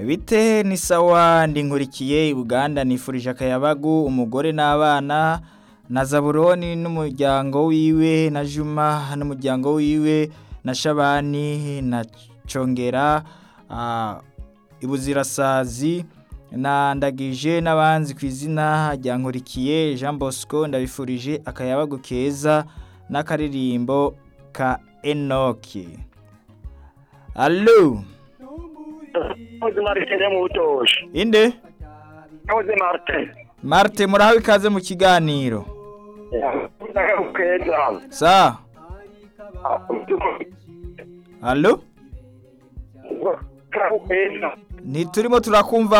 bite ni sawa ndi nkurikiye i buganda nifurije akayabagu umugore n'abana na zaburoni n'umuryango wiwe na juma n'umuryango wiwe na shabani na congera ah, ibuzirasazi na ndagije n'abanzi ku izina rya nkurikiye jean bosco ndabifurije akayabagu keza n'akaririmbo ka enoki alo Nahoze Martin mu butoshe. inde Nahoze Martin. marte murahawe ikaze mu kiganiro Keza. sa alo Keza. ntiturimo turakumva